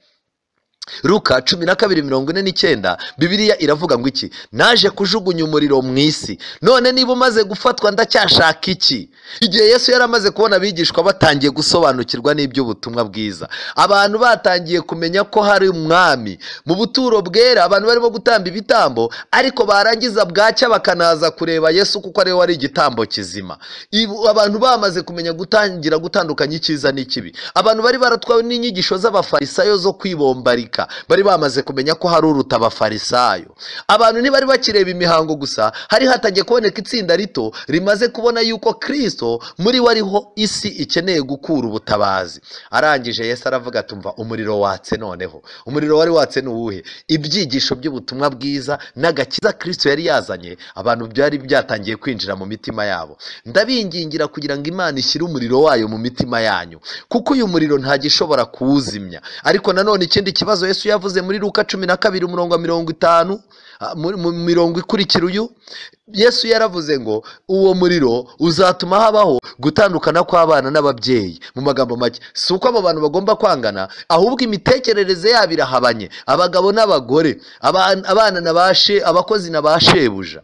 ruka cumi na kabiri mirongo ine n'icyenda bibiriya iravuga ngo iki naje kujugunya umuriro mu isi none niba umaze gufatwa ndacyashaka iki igihe yesu yari amaze kubona abigishwa batangiye gusobanukirwa n'iby'ubutumwa bwiza abantu batangiye kumenya ko hari umwami mu buturo bwera abantu barimo gutamba ibitambo ariko barangiza bwacya bakanaza kureba yesu kuko ariwe wari igitambo kizima abantu bamaze kumenya gutangira gutandukanya icyiza n'ikibi abantu bari baratwawe n'inyigisho z'abafarisayo zo kwibombarika bari bamaze kumenya ko hari uruta abafarisayo abantu ntibari bakireba imihango gusa hari hatangiye kuboneka itsinda rito rimaze kubona yuko kirisito muri we ariho isi ikeneye gukura ubutabazi arangije Yesu aravuga atumva umuriro watse noneho umuriro wari watse ni uwuhe ibyigisho by'ubutumwa bwiza n'agakiza kirisito yari yazanye abantu byari byatangiye kwinjira mu mitima yabo ndabingingira kugira ngo imana ishyire umuriro wayo mu mitima yanyu kuko uyu muriro ntagishobora kuwuzimya ariko nanone ikindi kibazo yesu yavuze muri ruka cumi na kabiri umurongo wa mirongo itanu ah, mu mu mirongo ikurikira uyu yesu yaravuze ngo uwo muriro uzatuma habaho gutandukana kw'abana n'ababyeyi mu magambo make si uko abo bantu bagomba kwangana ahubwo imitekerereze yabo irahabanye abagabo n'abagore aba- abana na ba she- abakozi na ba shebuja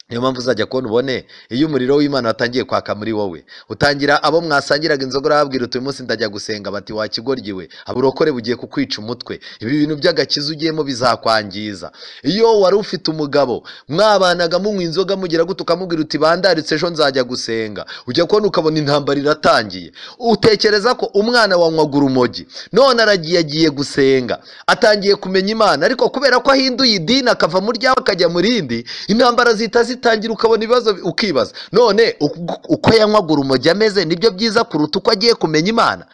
niyo mpamvu uzajya kubona ubone iyo umuriro w'imana watangiye kwaka muri wowe utangira abo mwasangiraga inzoga urababwira uti uyu munsi ndajya gusenga bati wakigoryi we aburokore bugiye kukwica umutwe ibi bintu by'agakiza ugiyemo bizakwangiza iyo wari ufite umugabo mwabanaga munywa inzoga mugira gute ukamubwira uti bandaritse ejo nzajya gusenga ujya kubona ukabona intambara iratangiye utekereza ko umwana wanywaga urumogi none aragiye agiye gusenga atangiye kumenya imana ariko kubera ko ahinduye idini akava mu ryawe akajya mu rindi intambara zihita zitangira ukabona ibibazo bi- ukibaza none uku- uko yanywaga urumogi ameze nibyo byiza kuruta uko agiye kumenya imana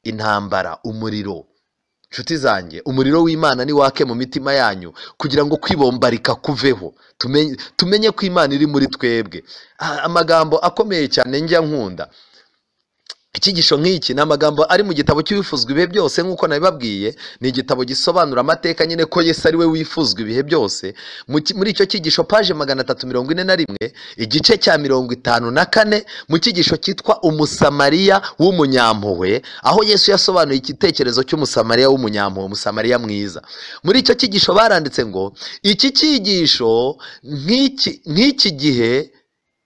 intambara umuriro nshuti zanjye umuriro w'imana ni wake mu mitima yanyu kugira ngo kwibombarika kuveho tumenye, tumenye ko imana iri muri twebwe Ah, amagambo akomeye cyane njya nkunda icyigisho nk'iki ni amagambo ari mu gitabo cy'ibifuzwa ibihe byose nk'uko nabibabwiye ni igitabo gisobanura amateka nyine ko yesu ari we wifuzwa ibihe byose Mu ki- muri icyo cyigisho paje magana atatu mirongo ine na rimwe igice cya mirongo itanu na kane mu cyigisho cyitwa umusamariya w'umunyampuhwe aho yesu yasobanuye igitekerezo cy'umusamariya w'umunyampuhwe umusamariya mwiza muri icyo cyigisho baranditse ngo iki cyigisho nk'iki nk'iki gihe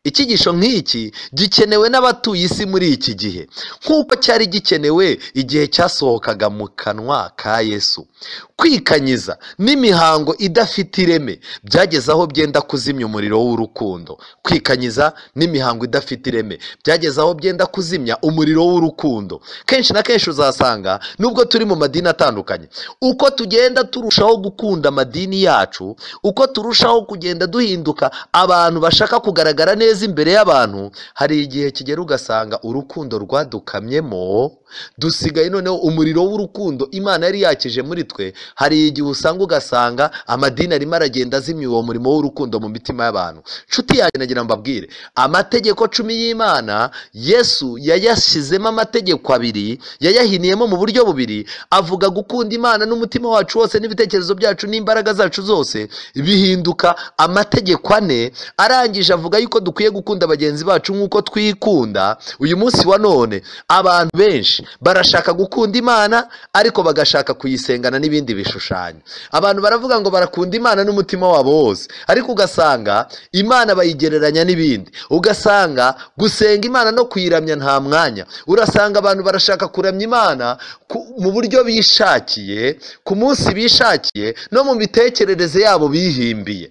icyigisho nk'iki gikenewe n'abatuye isi muri iki gihe nk'uko cyari gikenewe igihe cyasohokaga mu kanwa ka yesu kwikanyiza n'imihango idafite ireme byageze aho byenda kuzimya umuriro w'urukundo kwikanyiza n'imihango idafite ireme byageze aho byenda kuzimya umuriro w'urukundo kenshi na kenshi uzasanga nubwo turi mu madini atandukanye uko tugenda turushaho gukunda amadini yacu uko turushaho kugenda duhinduka abantu bashaka kugaragara neza imbere y'abantu hari igihe kigera ugasanga urukundo rwadukamyemo dusigaye noneho umuriro w'urukundo imana yari yakije muri twe hari igihe usanga ugasanga amadini arimo aragenda azimya uwo murimo w'urukundo mu mitima y'abantu nshuti yanjye nagira ngo mbabwire amategeko cumi y'imana yesu yayashyizemo amategeko abiri yayahiniyemo mu buryo bubiri avuga gukunda imana n'umutima wacu wose n'ibitekerezo byacu n'imbaraga zacu zose bihinduka amategeko ane arangije avuga yuko dukwiye gukunda bagenzi bacu nk'uko twikunda uyu munsi wa none abantu benshi barashaka gukunda imana ariko bagashaka kuyisengana n'ibindi bishushanyo abantu baravuga ngo barakunda imana n'umutima wabo wose ariko ugasanga imana bayigereranya n'ibindi ugasanga gusenga imana no kuyiramya nta mwanya urasanga abantu barashaka kuramya imana ku- mu buryo bishakiye ku munsi bishakiye no mu mitekerereze yabo bihimbiye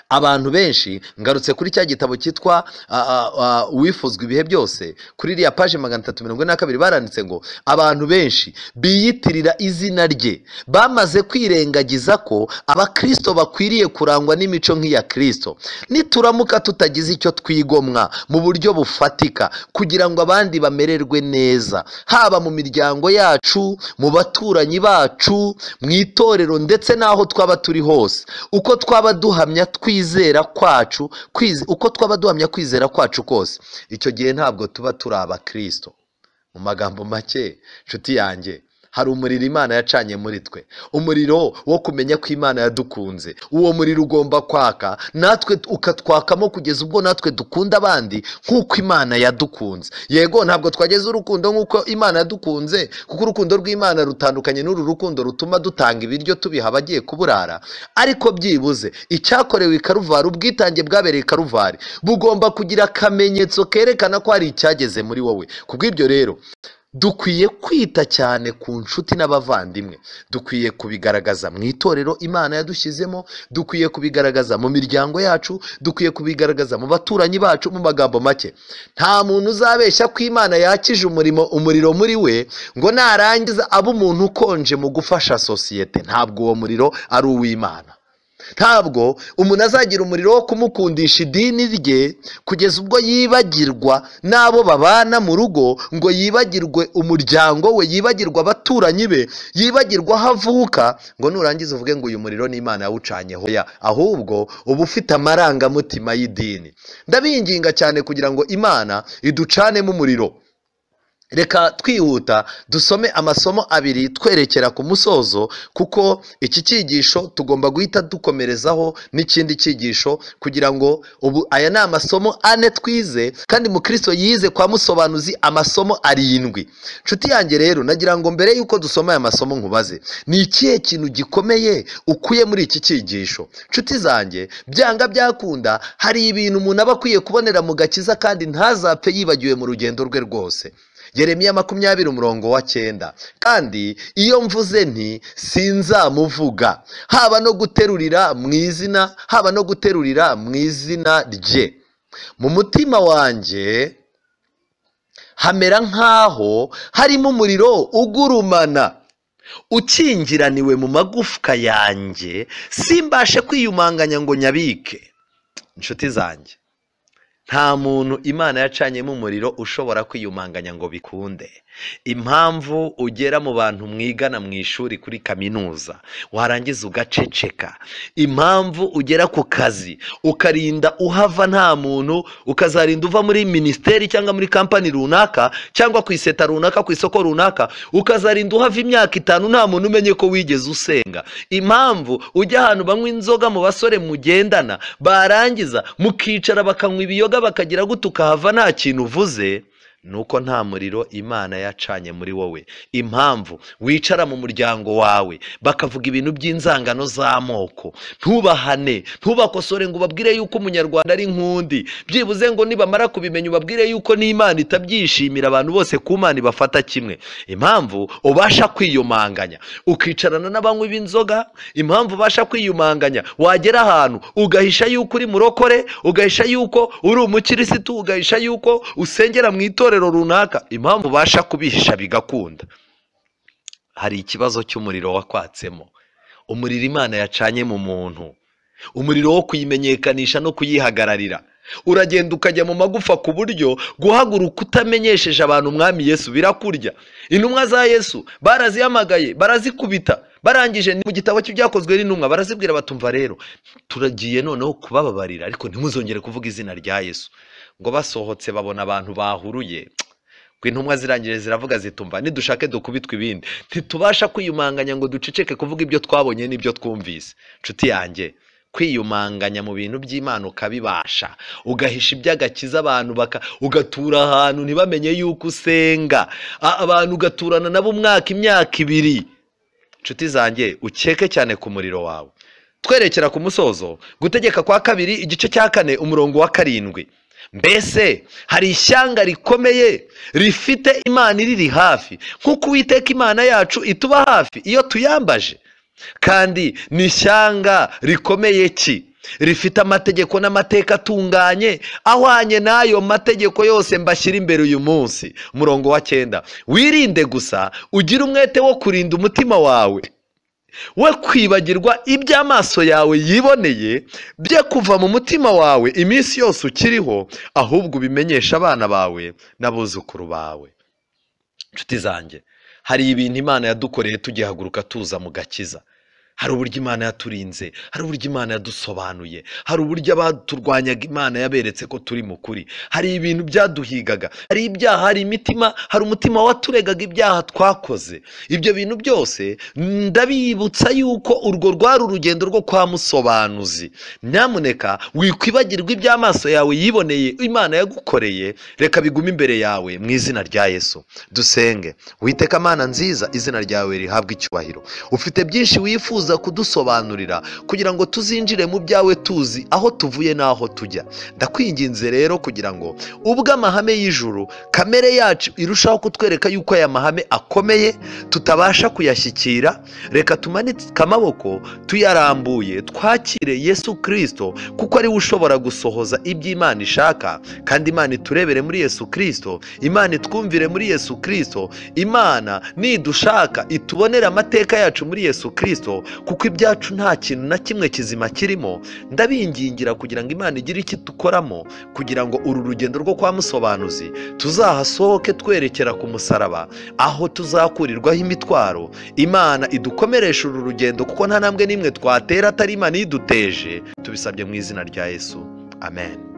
abantu benshi ngarutse kuri cya gitabo cyitwa ah, ah, ah, uwifuzwa ibihe byose kuri iriya paje magana atatu mirongo ine na kabiri baranditse ngo abantu benshi biyitirira izina rye bamaze kwirengagiza ko abakristo bakwiriye kurangwa n'imico nk'iya kristo nituramuka tutagize icyo twigomwa mu buryo bufatika kugira ngo abandi bamererwe neza haba mu miryango yacu mu baturanyi bacu mu itorero ndetse n'aho twaba turi hose uko twaba duhamya twizera kwacu kwize- uko twaba duhamya kwizera kwacu kose icyo gihe ntabwo tuba turi abakristo mu magambo make nshuti yanjye hari umuriro imana yacanye muri twe umuriro wo kumenya ko imana yadukunze uwo muriro ugomba kwaka natwe t- ukatwakamo kugeza ubwo natwe dukunda abandi nk'uko imana yadukunze yego ntabwo twageze urukundo nk'uko imana yadukunze kuko urukundo rw'imana rutandukanye n'uru rukundo rutuma dutanga ibiryo tubiha abagiye kuburara ariko byibuze icyakorewe i karuvari ubwitange bwabereye i karuvari bugomba kugira akamenyetso kerekana ko hari icyageze muri wowe kubw'ibyo rero dukwiye kwita cyane ku nshuti n'abavandimwe dukwiye kubigaragaza mu itorero imana yadushyizemo dukwiye kubigaragaza mu miryango yacu dukwiye kubigaragaza mu baturanyi bacu mu magambo make nta muntu uzabeshya ko imana yakije umurimo umuriro muri we ngo narangiza abe umuntu ukonje mu gufasha sosiyete ntabwo uwo muriro ari uw'imana ntabwo umuntu azagira umuriro wo kumukundisha idini rye kugeza ubwo yibagirwa n'abo babana mu rugo ngo yibagirwe umuryango we yibagirwa abaturanyi be yibagirwa aho avuka ngo nurangiza uvuge ngo uyu muriro ni imana yawucanye hoya ahubwo uba ufite amarangamutima y'idini ndabinginga cyane kugira ngo imana iducanemo umuriro reka twihuta dusome amasomo abiri twerekera ku musozo kuko iki cyigisho tugomba guhita dukomerezaho n'ikindi cyigisho kugira ngo ubu aya ni amasomo ane twize kandi mukristo yize kwa musobanuzi amasomo arindwi nshuti yanjye rero nagira ngo mbere y'uko dusoma aya masomo nkubaze ni ikihe kintu gikomeye ukuye muri iki cyigisho nshuti zanjye byanga byakunda hari ibintu umuntu aba akwiye kubonera mu gakiza kandi ntazapfe yibagiwe mu rugendo rwe rwose Yeremiya makumyabiri umurongo wa cyenda kandi iyo mvuze nti sinzamuvuga haba no guterurira mu izina haba no guterurira mu izina rye mu mutima wanjye hamera nk'aho harimo umuriro ugurumana ukingiraniwe mu magufwa yanjye simbashe kwiyumanganya ngo nyabike inshuti zanjye nta muntu imana yacanyemo umuriro ushobora kwiyumanganya ngo bikunde impamvu ugera mu bantu mwigana mu ishuri kuri kaminuza warangiza ugaceceka impamvu ugera ku kazi ukarinda uhava nta muntu ukazarinda uva muri minisiteri cyangwa muri kampani runaka cyangwa ku iseta runaka ku isoko runaka ukazarinda uhava imyaka itanu nta muntu umenye ko wigeze usenga impamvu ujya ahantu banywa inzoga mu basore mugendana barangiza mukicara bakanywa ibiyoga bakagira gute ukahava nta kintu uvuze nuko nta muriro imana yacanye muri wowe impamvu wicara mu muryango wawe bakavuga ibintu by'inzangano z'amoko ntubahane ntubakosore ngo ubabwire yuko umunyarwanda ari nk'undi byibuze ngo nibamara kubimenya ubabwire yuko n'imana itabyishimira abantu bose ku mana ibafata kimwe impamvu ubasha kwiyumanganya ukicarana n'abanywi b'inzoga impamvu ubasha kwiyumanganya wagera ahantu ugahisha yuko uri murokore ugahisha yuko uri umukirisitu ugahisha yuko usengera mu itorero runaka impamvu ubasha kubihisha bigakunda hari ikibazo cy'umuriro wakwatsemo umuriro imana yacanye mu muntu umuriro wo kuyimenyekanisha no kuyihagararira uragenda ukajya mu magufa ku buryo guhaguruka utamenyesheje abantu umwami yesu birakurya intumwa za yesu barazihamagaye barazikubita barangije mu gitabo cy'ibyakozwe n'intumwa barazibwira batumva rero turagiye noneho kubababarira ariko ntimuzongere kuvuga izina rya yesu ngo basohotse babona abantu bahuruye ngo intumwa zirangije ziravuga zitumva nidushake dukubitwe ibindi ntitubasha kwiyumanganya ngo duceceke kuvuga ibyo twabonye n'ibyo twumvise inshuti yanjye kwiyumanganya mu bintu by'imana ukabibasha ugahisha iby'agakiza abantu baka ugatura ahantu ntibamenye yuko usenga abantu ugaturana nabo umwaka imyaka ibiri inshuti zanjye ukeke cyane ku muriro wawe twerekera ku musozo gutegeka kwa kabiri igice cya kane umurongo wa karindwi mbese hari ishyanga rikomeye rifite imana iriri hafi nk'uko uwiteka imana yacu ituba hafi iyo tuyambaje kandi ni ishyanga rikomeye ki rifite amategeko n'amateka atunganye ahwanye n'ayo mategeko yose mbashyira imbere uyu munsi umurongo wa cyenda wirinde gusa ugire umwete wo kurinda umutima wawe we kwibagirwa ibyo amaso yawe yiboneye bye kuva mu mutima wawe iminsi yose ukiriho ahubwo ubimenyesha abana bawe n'abuzukuru bawe inshuti zanjye hari ibintu imana yadukoreye tugihaguruka tuza mu gakiza hari uburyo imana yaturinze hari uburyo imana yadusobanuye hari uburyo abaturwanyaga imana yaberetse ko turi mu kuri hari ibintu byaduhigaga hari ibyaha hari imitima hari umutima waturegaga ibyaha twakoze ibyo bintu byose ndabibutsa yuko urwo rwari urugendo rwo kwa musobanuzi nyamuneka wikwibagirwa ibyo amaso yawe yiboneye imana yagukoreye reka bigume imbere yawe mu izina rya yesu dusenge witeka amana nziza izina ryawe rihabwa icyubahiro ufite byinshi wifuza kudusobanurira kugira ngo tuzinjire mu byawe tuzi aho tuvuye n'aho tujya ndakwinginze rero kugira ngo ubwo amahame y'ijuru kamere yacu irushaho kutwereka yuko aya mahame akomeye tutabasha kuyashyikira reka tumanike amaboko tuyarambuye twakire yesu kirisito kuko ariwe ushobora gusohoza ibyo imana ishaka kandi imana iturebere muri yesu kirisito imana itwumvire muri yesu kirisito imana nidushaka itubonere amateka yacu muri yesu kirisito kuko ibyacu nta kintu na kimwe kizima kirimo ndabingingira kugira ngo imana igire icyo dukoramo kugira ngo uru rugendo rwo kwa musobanuzi tuzahasohoke twerekera ku musaraba aho tuzakurirwaho imitwaro imana idukomeresha uru rugendo kuko nta ntambwe n'imwe twatera atari imana iyiduteje tubisabye mu izina rya yesu amen